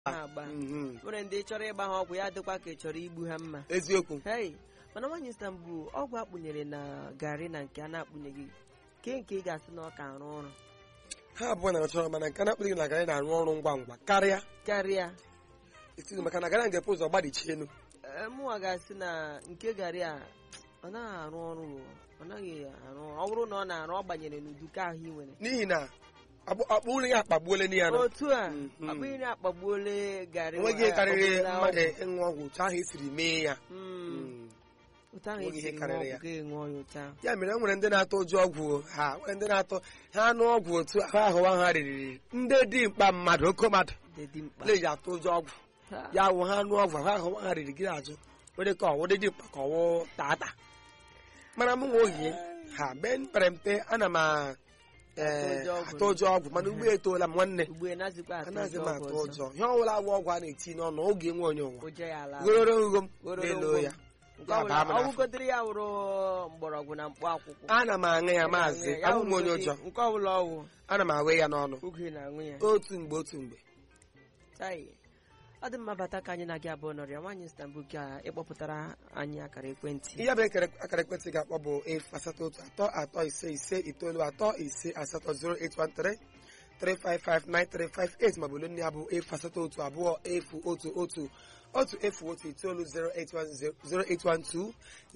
ha agba Mhm. nwere ndị chọrọ ịgba ha ọgwụ ya dịkwa ka ị chọrọ igbu ha mma eziokwu hei mana nwaanyị Istanbul ọgwụ akpụnyere na garị na nke a na-akpụnyeghị ke nke ị ga-asị na ọ ka arụ ọrụ ha abụọ na-achọrọ mana nke na-akpụghị na garị na-arụ ọrụ ngwa ngwa karịa karịa etiti maka na garị ga-epu ụzọ gbadichie elu Ee, mụnwa ga-asị na nke garị a ọ naghị arụ ọrụ o. ọ naghị arụ ọrụ ọ bụrụ na ọ na-arụ ọ gbanyere n'uduka ahụ ị nwere n'ihi na akpụ akpụ nri ya akpagbuole n'ihi ya nọ otu a Mhm. ọ bụghị na akpagbuole garị enweghị ihe ọ karịrị bụla mmadụ ọgwụ. ịṅụ ọgwụ otu ahụ esiri mee ya Mm. Mm. otu ahụ Enweghị ihe esiri ṅụọ karịrị ya. ọgwụ ga-enwe ọnya otu ahụ ya mere e nwere ndị na-atụ ụjọ ọgwụ ha nwere ndị na-atụ ha anụ ọgwụ otu ahụ ahụwa ha riri ndị dimkpa mmadụ oke mmadụ dị dị mkpa na-eji atụ ụjọ ọgwụ Ha. ya wụ ha anụ ọgwụ ahụ ahụwa ha riri gị azụ were ka ọwụ dị dimkpa ka ọwụ tata mana m nwe ohi ha mgbe m pere mpe ana m a- ee, Atụ ụjọ ọgwụ. atụ ụjọ ọgwụ mana ugbo etoola m nwanne ugbu a nazikwa atụ anaghịzi m ụjọ atụ ọgwụ ọzọ ụjọ ihe ọbụla agwọ ọgwụ a na-eti n'ọnụ oge nwe onye ụwa ụjọ ya ala goro ngho m Gororo na-elo ngwo m. ya nke ya ọbụla baa m n'afọ. ọgwụgodiri ya wụrụ mgbọrọgwụ na mkpụ akwụkwọ ana m aṅụ ya maazị Ya abụ m onye wụrụgodị ụjọ nke ọbụla ọwụ ana m awe ya n'ọnụ oge na-aṅụ ya otu mgbe otu mgbe tai ọ dị mma bata ka anyị na gị abụọ nọrịa nwaanyị Istanbul ka ịkpọpụtara anyị akara ekwentị ihe bụ ekere akara ekwentị ga-akpọ bụ efu asatọ otu atọ atọ ise ise itoolu atọ ise asatọ 0813 3559358 maọbụ olu ndị ya bụ efu asatọ otu abụọ efu otu otu otu efu otu itoolu 0812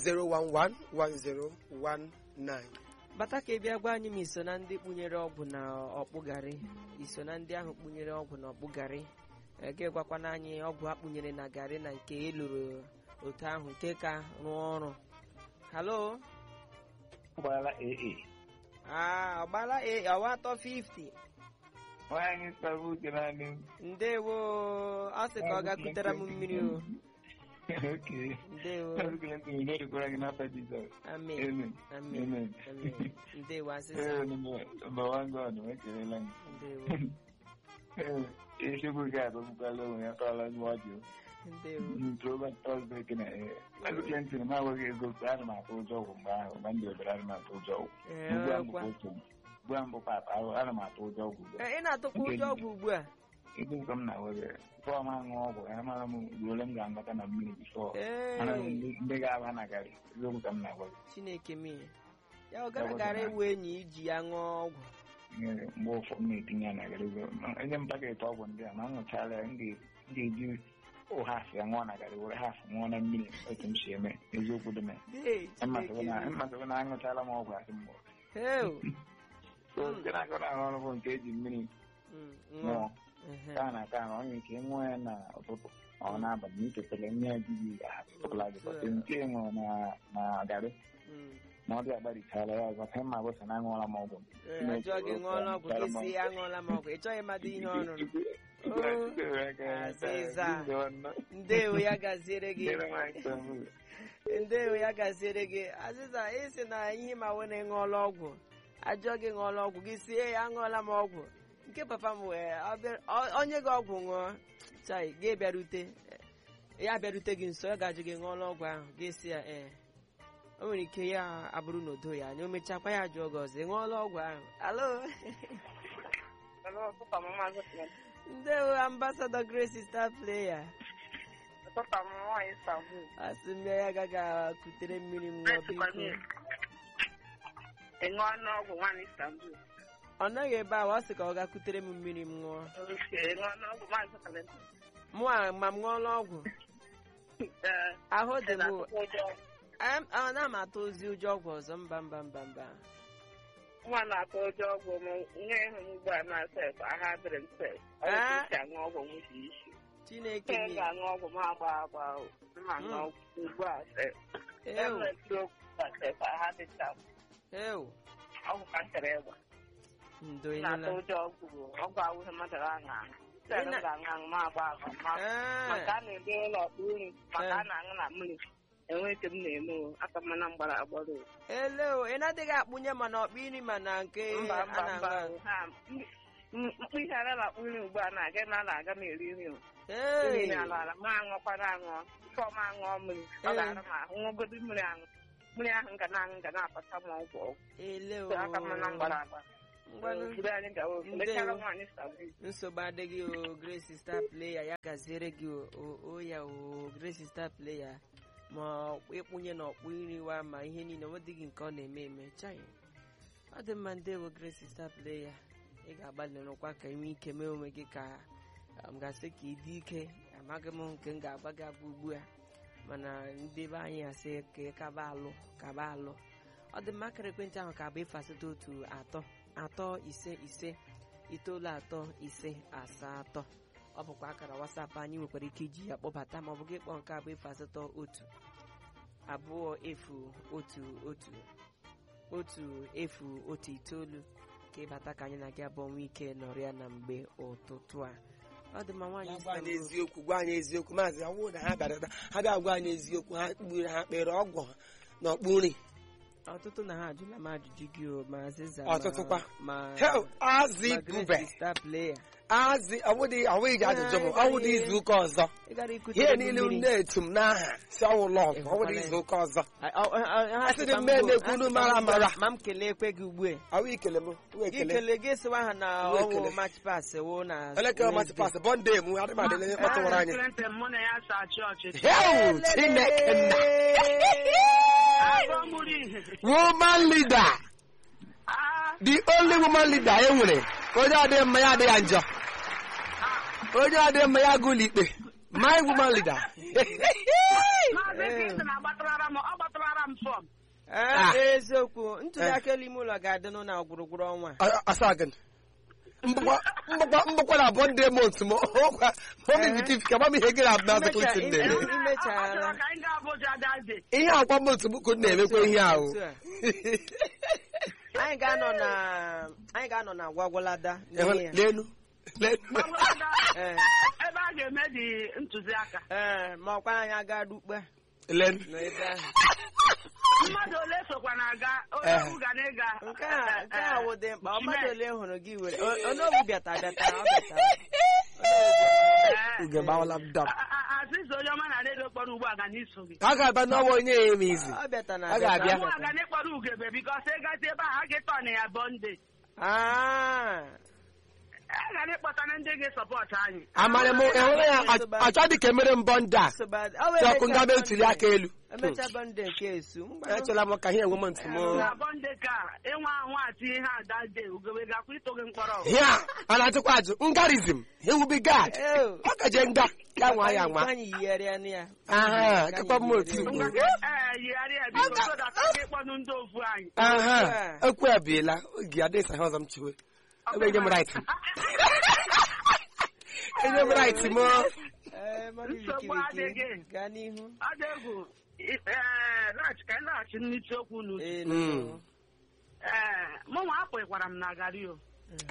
0111019 bata ka ị bịa gwa anyị ma iso na ndị kpunyere ọgwụ na ọkpụgarị iso na ndị ahụ kpunyere ọgwụ na ọkpụgarị Ee, gị gwakwana anyị ọgwụ akpụnyere na garị na nke eloro otu ahụ nke ka rụọ ọrụ halo gbara AA. Ah, ọgbala e ọwa atọ 50 Nwaanyị sara uche naanị m. ndewo ọ sị ka ọ ga-kutere m mmiri o Oke. ndewo Azụkele ntị m na-erikwara gị n'afọ Jizọs. amen Amen. amen Amen. amen ndewo Ee, asịsa nọmba wan God, m ekelela gị. ndewo Ee, Echukwu gị agụgbukwala onwe ya tọọla ndị ọjọọ. ndewo Ntroba Tọzdee kena ee. Azụkele ntị m agwaghị ego ana m atụ ụjọ ọgwụ mgbe ahụ mgbe m dị obere ana m atụ ụjọ ọgwụ. Ee, Ugbu a m kwa. bụkwa otu. Ugbu a m bụkwa apa ahụ ana m atụ ụjọ ọgwụ ugbu a. Ee, ị na-atụkwa ụjọ ọgwụ ugbu a Ego nke m na-awere. Tụọ m aṅụ ọgwụ ya mara m ruole m ga-agbata na mmiri bifọ. Mana ee ndị ndị ga-aba na garị. Eziokwu ka m na-agwa gị. chineke mee ya ọ gara gara ewu enyi iji ya ṅụọ ọgwụ Nyere mgbe ụfọdụ m na-etinye ya na garị. Enye m paketị ọgwụ ndị a ma m ṅụchala ya m ga- m ga-eji ụhafụ ya ṅụọ na garị were hafụ ṅụọ na mmiri otu m si eme eziokwu dị m ya. Ee, mmasịrị Chineke na mee. mmasịrị na aṅụchala m ọgwụ asị mgbe Heu, so nke na-akọ na-arụ ọrụ bụ nke eji mmiri mm, ṅụọ ṅụọ Ehe. taa na taa na ọ nwere ike ịṅụọ ya n'ụtụtụ ọ n'abalị ma ichetara nne ya di gị ahapụtụla gị kọsị nke ị ṅụrụ na na garị Mm. ma ọ dị agbarichala ya ọzọ ka mma bụsa na aṅụọla m ọgwụ Ee, ajọ gị ṅụọla ọgwụ gị si aṅụọla m ọgwụ ị chọghị ịmadụ ihe ọṅụrụ Azịza. ndewo ya gaziere gị ndewo ya gaziere gị azịza ịsị na ihe ma wee na ịṅụọla ọgwụ ajọ gị ṅụọla ọgwụ gị sie ya aṅụọla m ọgwụ nke papa m wee ọ bịa- ọ- onye gị ọgwụ ṅụọ chai gị bịarute ya bịarute gị nso ọ ga-ajụ gị ṅụọla ọgwụ ahụ gị si ya ee o nwere ike ya abụrụ na odo ya anya o mechakwa ya jụọ gị ọzọ ị ṅụọla ọgwụ ahụ alo ndewo ambasadọ grace star player asị m ya agaghị akutere mmiri m ṅụọ biko ị ṅụọ n'ọgwụ nwaanyị Istanbul ọ nọghị ebe ahụ ọ sị ka ọ gakutere m mmiri m ṅụọ oke ị ṅụọ n'ọgwụ maazị Kalenda mụ a ma m ṅụọla ọgwụ ee ahụ dị ị m na-atụkwa ụjọ Em, ọ na m atụ ozi ụjọ ọgwụ ọzọ mba mba mba mba nwa na-atụ ụjọ ọgwụ m nwa ịhụ m ugbu a na sef aha dịrị m sef ọ Ah. bụ isi aṅụ ọgwụ m dị isi chineke nke m mi ga-aṅụ ọgwụ m agba agba ma aṅụ Mm. ọgwụ ugbu a sef ew enwetụ okwu a sef aha dịcha m ew ọgwụ ka m tere ịgba ndo m na-atụ ịnụla ụjọ ọgwụ ọgwụ awụghị mmadụ aṅụ aṅụ sef m Ị na- ga-aṅụ aṅụ ma agba agba ma Ee, maka a na-ede ụlọ ọkpụ nri maka Eh. a na-aṅụ na mmiri enweghị nke m na-eme o aka mmana m gbara agbara o ele o ị na-adịghị akpụnye mana ọkpụ iri mana nke mba a mba mba na-aṅụ o. ha m- m- mkpụ ihe ara na-akpụ nri ugbu a na-aga na na-aga m eri nri o Ee, nri ala ala ma aṅụkwana aṅụ tupu ọma aṅụọ mmiri ọ Eh. ga-ara m ahụ ṅụgodo mmiri aṅụ mmiri ahụ ga na-aṅụ ga na-apata m ọgwụ ọgwụ ele o So aka mmana m gbara agba ngwanụ Obodo anyị gawa ofu. Ndewo. Lekara nwaanyị sabi. nsogbu adịghị o grace star player ya gaziere gị o- o o ya o grace star player ma ọkpụ- ịkpụnye na ọkpụ iriwa ma ihe niile nwedịghị nke ọ na-eme eme chai ọ dị mma ndewo grace star player ị ga-agbalị rụkwa ka inwe ike mee onwe gị ka m ga-asị ka ị dị ike amaghị m nke m ga-agba gị agba ugbu a mana ndị be anyị asị ka ị kaba alụ kaba alụ ọ dị mma akara ekwentị ahụ ka bụ efu asatọ otu atọ atọ ise ise itoolu atọ ise asatọ ọ bụkwa akara wasapụ anyị nwekwara ike iji ya kpọbata ma ọ bụ gị kpọọ nke abụ efu asatọ otu abụọ efu otu otu otu efu otu itoolu ka ịbata ka anyị na gị abụọ nwee ike nọrịa na mgbe ụtụtụ a ọ dị mma nwaanyị gwa anyị Istanbul. eziokwu gwa anyị eziokwu maazị ọ bụrụ na ha bịara ebe a, ha bịa gwa anyị eziokwu ha kpuru ha kpere ọgwụ na ọkpụ nri ọtụtụ na ha ajụla m ajụjụ gị o ma azịza Ọtụtụ kwa. ma Hell, azị ma bube Grace star player azị ọwụdị ọwụghị ji ajụjụ m ọwụdị izu ụka ọzọ ị gara ikute ihe ego niile mmiri. na-etu m n'aha si ọwụ lọv Ị ọwụdị hụkwala izu ya? ụka ọzọ A- ọ- ọ- ọ- ha Asị dị sịkwa m mme go- na-ekwu ha unu sịkwa mara m go- amara. ma m kelee ekwe gị ugbu a ọwụ ikele m wụ ekele ikele gị sịwa ha na Uwe ọwụ ekele. match pass wụ na elekere masị Wednesday. pasị bọnde m adị m adịle kpọtụwara anyị Clinton mụ na ya sa chọọchị. hel chineke nna Agụ mụrụ ihe. woman leader Ah, the only woman leader e nwere onye adịghị mma ya adịghị njọ onye adịghị mma ya agụla ikpe my woman leader Maazị Clinton agbatara m, ọ gbatara m fọm. Ah, eziokwu ntuli aka elu ime ụlọ ga-adị nụ na gwụrụgwụrụ ọnwa asagin mgbakwa na bọnde mont m ọkwa momivitiv ka gbam ihe gị na maazị Clinton Imecha- na-eme ime- Ọ imechara chọrọ ka anyị gaa Abuja daze. ihe akwa mont m ka na-emekwa ihe ahụ Otu a. anyị ga-anọ na anyị ga-anọ na gwagwalada n'ihe ya. lenu lenu Ọbụlada, Ee, ebe a ga-eme dị ntụziaka. ee, ma ọkwa anyị aga dukpe lenu n'ebe ahụ Mmadụ ole sokwa na-aga, onye Eh. ọbụ ga na-ịga. nke a nke a wụ dị mkpa ọ mmadụ Chime. ole hụrụ gị were O- onye ogbu bịata bịatara ọ bịatara Eh. uge gbawala m dam A- a- Aziza onye ọma na redio kpọrọ ugbu a ga n'iso gị. a ga-aba n'ọnwa onye ya eme izi ọ bịata na Ọ ga-abịa. Mụ a ga n'ịkpọrọ ugebe bikọs ịgazi ebe ahụ a ga-etọ na ya bọnde. Ah, A ga n'ịkpọta na ndị ga-esọpọtụ anyị. amarị m enwere ya achọ dị ka emere mbọ ndị a nsogbu adị- ọ wụ si ọkụ emecha ngabe ntuli aka Bọnde. elu emecha bọnde nke esu mgbe echela m ka ihe enwe m ntị m Na bọnde ka ịnwa ahụ ati ihe ada de ugebe gakwa ito gị mkpọrọ. hia a na-atụkwa ajụ ngarizm ewubi gad Ew. ọ gaje nga ya nwa ya nwa anyị yigharịa nụ ya aha kakwa m otu Ngwa ugbo ee yigharịa ya biko so that a ga-ekpọnụ ndị ofu anyị. aha ekwu ebiela oge adịghị saha ọzọ m chiwe ebe enye m right m enye m right m Ee, mmadụ Nsogbu wikiriki. adịghị. gaa n'ihu Ọ dị egwu. Ee, laghachi ka anyị laghachi n'isi okwu n'uche. Ee, Mm. nụ. Ee, mụnwa apụghịkwara m na garị o.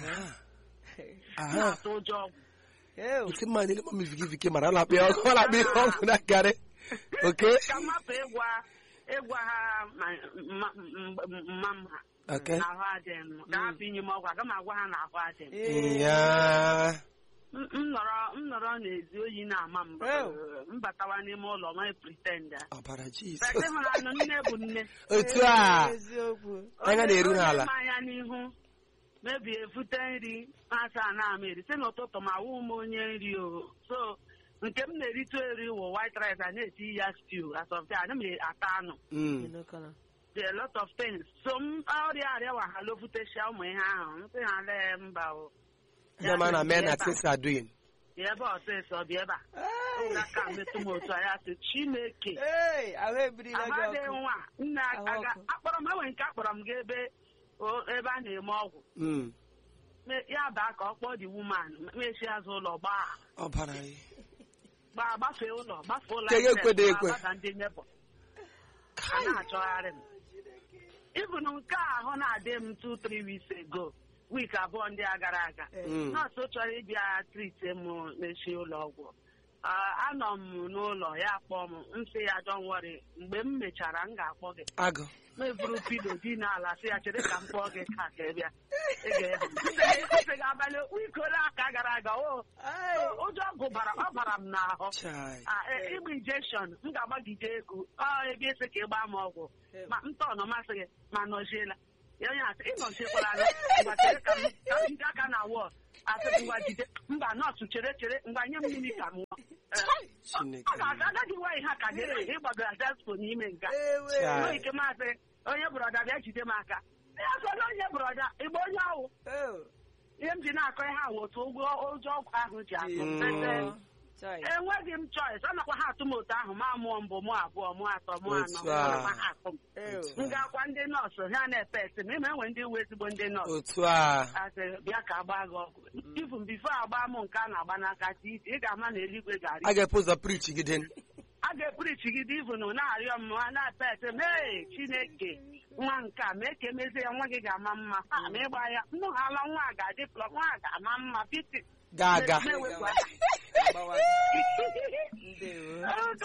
aha Na-atụ ụjọ ọgwụ. Ew. otu mma niile ma mivigivike mara ọ na-akpị ọgụ ọ na-akpị ihe ọgwụ na garị oke Ka mmapụ ịgwa ịgwa ha ma mma mma m ha. oke na ahụ adịghị m ka hapụ inye m ọgwụ aga m agwa ha na ahụ adịghị m Ee. ya M m nọrọ m nọrọ n'ezi oyi na-ama m Oh. m batawa n'ime ụlọ ma pretend ọbara Bete jizọs hụrụ anụ nne bụ nne otu a eziokwu anya na-eru Onye- n'ala onye ma anya n'ihu mebi efute nri asa na ama eri si n'ụtụtụ ma wụ m onye nri o so nke m na-erite eri wụ white rice a na-eti ya stew as of that ana m ata anụ Mm. Ịnụkọla. There are a lot of things so m ọrịa arịa wahala ofutesia ụmụ ihe ahụ m sị ha lee mba o Ndị ma na men na things are doing. bịa ebe ọsịsọ bịa ebe a ụlọ aka metụ m otu a ya sị chineke Ee, ahụ ebirila gị amadị ọkụ nwa nna Ahụ aga ọkụ. akpọrọ m enwe nke akpọrọ m ga ebe o- ebe a na-eme ọgwụ Mm. Me- ya baa ka ọ kpọọ dị wuman mechi azụ ụlọ gbaa ọbara ya. gbaa gbafee ụlọ gbafee ụlọ Ke ya access, ekwedo ekwe. gbabata ndị nebọ a na-achọgharị m ịbụ na nke a ahụ na-adị m 2-3 weeks ago week abụọ ndị a gara aga Mm. nọọsụ chọrọ ịbịa trite m n'echi ụlọ ọgwụ Ah, anọ m n'ụlọ ya kpọọ m nsị ya don't worry mgbe m mechara m ga-akpọ gị agụ meburu pilo di n'ala sị ya chere ka m kpọọ gị ka ka ị bịa ị ga-ehe m. Nsị gị abalị ikole aka gara aga o Ai, ụjọ gụbara ọ bara m n'ahụ chai Ah, e- ịgba injection m ga-agbagide ego ọ ebe esi ka ị gbaa m ọgwụ ma ntọọnụ masị gị ma nọziela ya onye asị ịnọchiekwara anya ngwa chere ka m ka m jide aka na wọl asị ngwa jide mba nọọsụ chere chere ngwa nye m mmiri ka m ṅụọ Ee, Chineke ọ ga-aga agadi nwaanyị ha ka dere ịgbagara despo n'ime nga ewe Cha. nwee ike maasị onye brọda bịa jide m aka ya sọla onye brọda igbe onye ahụ Oh, ihe m ji na-akọ ihe ahụ otu ụgwọ ụjọ ọgwụ ahụ ji atụ m. Mm. Ete, chai. enweghị m choice ọ nakwa ha atụ m otu ahụ ma mụọ mbụ mụ abụọ mụ atọ mụ anọ Otu a. ọ nakwa ha atụ m Ew. Otu m ga-akwa ndị nọọsụ ha na-epe esi m ịma enwe ndị uwe ezigbo ndị nọọsụ otu a asị bịa ka agba gị ọgwụ ifun bifo agba m nke a na-agba n'aka titi ị ga-ama na eluigwe ga-arị a ga-epu ụzọ prichi gị den a ga-epurichi gị divin na-arịọ m ha na-epe ete m ee chineke nwa nke a mee ka emezie ya nwa gị ga-ama mma Ha, ma ịgba ya nnụghala nwa a ga-adị plọ nwa a ga-ama mma piti ga-aga na-ewepụ aka. Gbawa. Ndewo.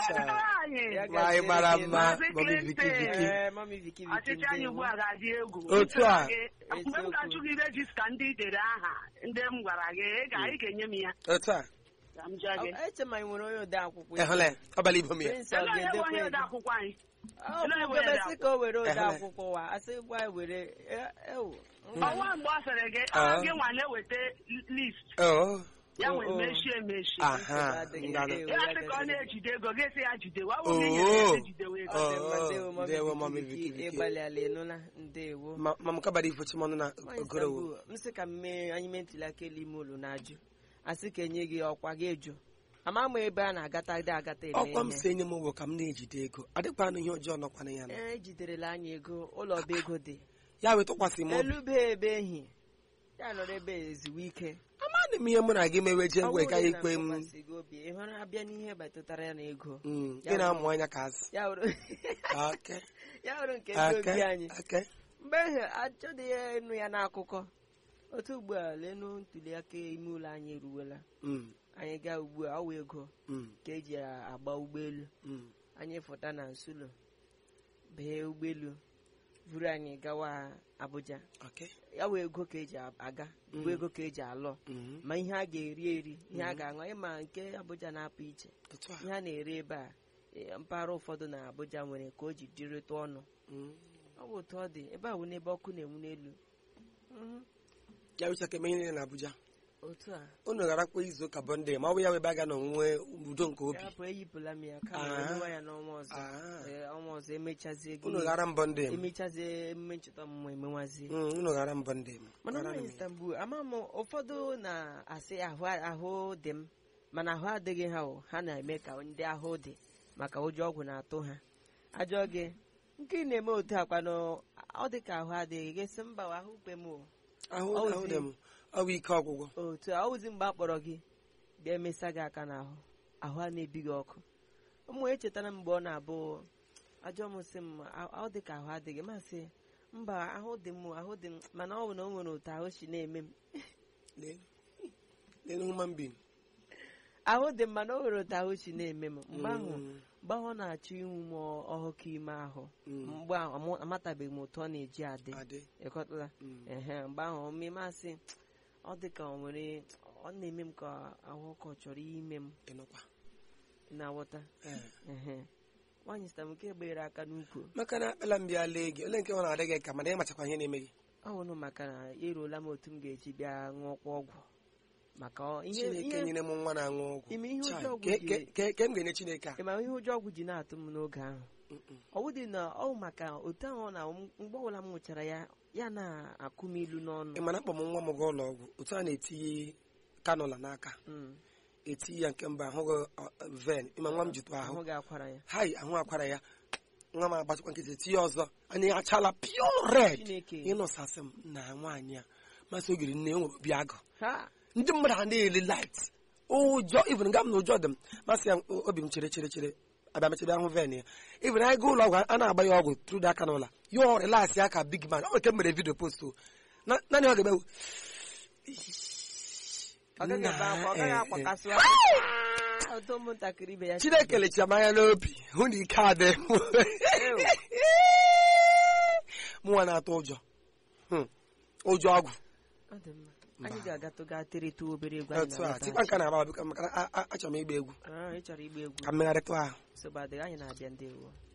anyị Ya nwaanyị mara mma Maazị mọmi viki Clinton. viki Ee, mami Viki Viki, ọchịchị anyị ugbu a ga-adị egwu Otu a. mgbe m ga-achụ gị rejista ndị i dere aha ndị m gwara gị ị ga- ị ga-enye m ya otu a ka m jụọ gị Ọ- eche ma ị nwere onye ode akwụkwọ ya. ehụla ya abalị ibo m ya Prince ọ Ele onye bụ ga-edekwa onye ego? ode akwụkwọ anyị Ọ Ele onye bụ bụ onye ode gọbesi ka o were ode Ehele. akwụkwọ wa asị gwa ya were e- ewu. ọnwa mgbe ọ sịrị gị Ah. ọ gị nwa na-eweta list Oh, ya Oh, nwee oh. meshi emeshi aha Adịghị ngana ewu, ya ya sị ka ọ gasịrị. na-ejide ego gị sị ya jidewe ọ bụ Oh. gị nyere ya sị jidewe ego Oh. Ọ dị mma, ndewo, mami ndewo, Viki mami Viki, Viki Viki. ịgbalịala ịnụla ndewo ma ma m kabara ifochi m ọnụ na Nwaanyị ogorowo Istanbul, m sị ka m mee anyị mee ntuli aka elu ime ụlọ na-ajụ asị ka enye gị ọkwa gị eju ama m ebe a na-agata dị agata eme ọkwa m ihe. si enye m ụgwọ ka m na-ejide ego adịkwanụ ihe ọjọọ nọkwana ya na ee ejiderela anyị ego ụlọ ọba ego dị ya wee tụkwasị m obi elu be ebe ehi ya nọrọ ebe ezuwe ike amadị m ihe mụ na gị mewe je Ọ ngwe bụrụ gaghị na ikwe m ntụkwasị gị obi ị hụrụ abịa n'ihe batụtara ya na ego Mm, Ya ị na-amụ anya ka azụ ya hụrụ Ake, ya hụrụ nke ndị ake, obi anyị ake. mgbe ahụ achọdị ya ịnụ ya n'akụkọ otu ugbu a lenu ntuli aka ime ụlọ anyị eruwela Mm, anyị gaa ugbu a ọwa ego mm, ka eji agba ụgbọelu mm. anyị fụta na nsulo bee ụgbọelu buru anyị gawa Abuja Okay. ya wee ego ka eji aga bụ ego ka eji alọ Mhm. ma ihe a ga-eri eri ihe a ga-aṅụ ịma nke Abuja na-apụ iche Otu a. ihe a na-ere ebe a eh, mpaghara ụfọdụ na Abuja nwere ka o ji dịrịta ọnụ Mm. ọ bụ otu ọ dị ebe a wụ n'ebe ọkụ na-enwu n'elu Mhm. ya wụcha ka eme ihe niile na Abuja otu a unu garakwa izu ụka bọnde ma ọ bụ ya webe aga na onwe udo nke obi ya bụ eyipụla m ya kama Ah. emewa ya n'ọnwa ọzọ Ah. Ee, ọnwa ọzọ emechazie gị unu gara mbọnde m emechazie emume ncheta ọmụmụ emewazie Mm, unu gara mbọnde m mana Gara na m. Istanbul ama m ụfọdụ na-asị ahụ ahụ dị m mana ahụ adịghị ha o ha na-eme ka ndị ahụ dị maka ụjọ ọgwụ na-atụ ha ajọ gị nke ị na-eme otu akwanụ ọ dị ka ahụ adịghị gị sị mba ahụ kpe m o ahụ Ọ ahụ wụzi- dị m ọ bụ ike ọgwụgwọ otu a ọwụzi mgbe a kpọrọ gị bịa emesa gị aka n'ahụ ahụ a na-ebi gị ọkụ ụmụ echetara m mgbe ọ na-abụ ajọ m sị m "A- ọ dị ka ahụ adịghị masị mba ahụ dị m ahụ dị m mana ọ bụ na o nwere otu ahụ si na-eme m lee lee human being ahụ dị m mana o nwere otu ahụ si na-eme m mgbe ahụ Mm, mgbe ahụ ọ na-achọ inwu m ọhụkụ ime ahụ mm, mgbe ahụ amụ- amatabeghị m otu ọ na-eji adị adị ịkọtala Mm. ehe mgbe ahụ mmemasị ọ dị ka o nwere ọ na-eme m ka ahụ ọkụ chọrọ ime m ịnụkwa na-aghọta Ee. ehe nwaanyị sita m nke gbere aka n'ukwu maka na akpala m bịa lee gị ole nke ọ na-adị gị ka mana ịmachakwa ihe na-eme gị ọ bụrụ maka na eruola m otu m ga-eji bịa ṅụọkwa ọgwụ maka ọ- ihe chineke ihe nyere m nwa na-aṅụ ọgwụ ime ihe Chai, ụjọ ọgwụ ke- ji ke- ke- ke m ga-enye chineke a ịma ihe ụjọ ọgwụ ji na-atụ m n'oge ahụ Mm-mm. ọwụ dị na ọ bụ maka otu ahụ na mgbe ọbụla m nwụchara ya ya na-akụ m ilu n'ọnụ ị mana akpọ m nwa m gaa ụlọ ọgwụ otu a na-etinye kanụla n'aka Mm, etinye ya nke mbụ ahụghị ọ, ven ịma nwa m jitụ ahụ ahụ ga-akwara ya hai ahụ akwara ya nwa m agbatịkwa nkịtị tinye ọzọ anya ya achala pure red chineke ịnụsasị m na nwaanyị a masị ogiri nne enwere obi agụ ha ndị mmadụ ha na-ele light ụjọ even nga m na ụjọ dị m masị ya obi m chere chere chere abịa mechebe ahụ ven ya even anyị gaa ụlọ ọgwụ a na-agba ya ọgwụ tru aka n'ụla ya ọ relax ya ka big man ọ nke m mere vidio post o Na- naanị ọ ga-eme ọ gaghị ebe akwa ọ gaghị Na- akwakasị ọtọ ụmụntakịrị ibe ya chineke lecha m anya n'obi hụ na ike adị m mụnwa na-atụ ụjọ Hmm. ụjọ ọgwụ ọ dị mma anyị ga-agatụ gaa terịta obere egwu anyị otu a na-alọta tikwa nka na-agba biko maka na a- a- achọrọ m ịgba egwu Ah, ị chọrọ igba egwu ka mmegharịtụ ahụ nsogbu adịghị anyị na-abịa ndị ewu